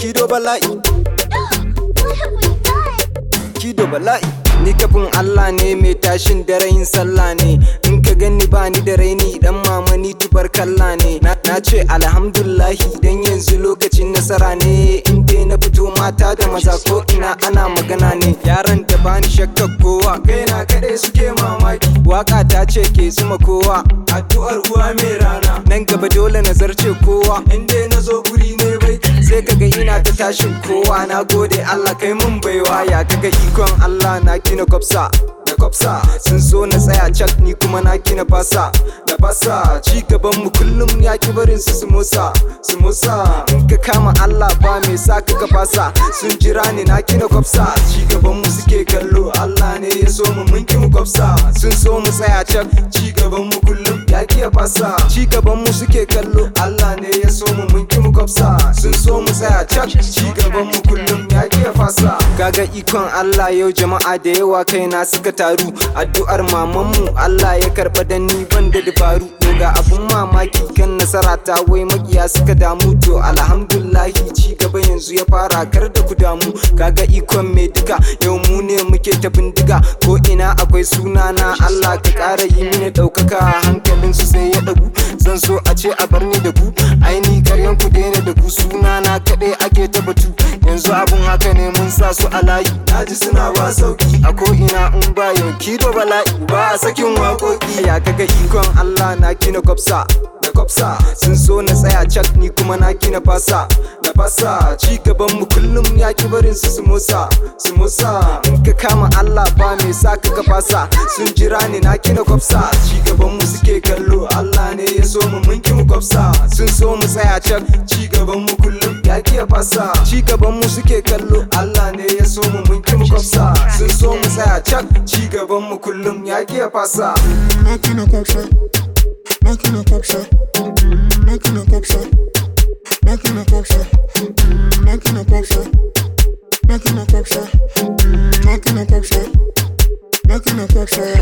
kido bala'i What have we done? kido bala'i ni kafin Allah ne mai tashin daren sallah ne in ka gani ba ni da raini dan mama ni tubar kalla ne na na ce alhamdulahi dan yanzu lokacin nasara ne in dai na fito mata da maza ko ina ana magana ne yaran da bani shakkar kowa kaina kadai suke mamaki waka ta ce ke zuma kowa addu'ar uwa mai rana nan gaba dole na zarce kowa in dai na zo guri ne bai sai kaga ina ta tashin kowa na gode Allah kai mun baiwa ya kaga ikon Allah na kina kwafsa na kwafsa sun so na tsaya cak ni kuma na kina fasa na fasa ci gaban mu kullum ya ki barin su su motsa su motsa in ka kama Allah ba me sa ka ka fasa sun jira ni na kina kwafsa ci gaban mu suke kallo Allah ne ya so mu mun ki mu kwafsa sun so mu tsaya cak ci gaban mu kullum ya ki ya fasa ci gaban mu suke kallo Allah ne ya so mu mun ki mu kwafsa sun so mu tsaya cak ci gaban mu kullum ya ki ya fasa kaga ikon Allah yau jama'a da yawa kaina suka taru addu'ar mamanmu Allah ya karba da ni ban da dabaru to ga abun mamaki kan nasara ta wai makiya suka damu to alhamdulahi ci gaba yanzu ya fara kar da ku damu kaga ikon mai duka yau mu ne muke ta bindiga ko ina akwai suna na Allah ka ƙara yi mini ɗaukaka hankalin su sai ya ɗagu zan so a ce a bar ni da ku aini karyan ku daina da ku suna na kaɗai ake ta batu yanzu abun haka ne mun sa su a layi naji suna ba sauki a ko ina in ba yau kido bala'i ba a sakin waƙoƙi ya kaga ikon Allah na kina kwafsa da kwafsa sun so na tsaya cak ni kuma na kina fasa na fasa ci gaban mu kullum ya ki barin su su motsa su motsa in ka kama Allah ba me sa ka ka fasa sun jira ni na kina kwafsa ci gaban mu suke kallo Allah ne ya so mu mun ki mu kwafsa sun so mu tsaya cak ci gaban mu kullum ya ki ya fasa ci gaban mu suke kallo Allah ne ya so mu mun ki mu kwafsa sun so mu tsaya cak ci gaban mu kullum ya ki ya fasa Making a pop shot. Making a pop shot. Making a pop shot. Making a pop shot. Making a pop shot. Making a pop shot. Making a pop shot. Making a pop shot.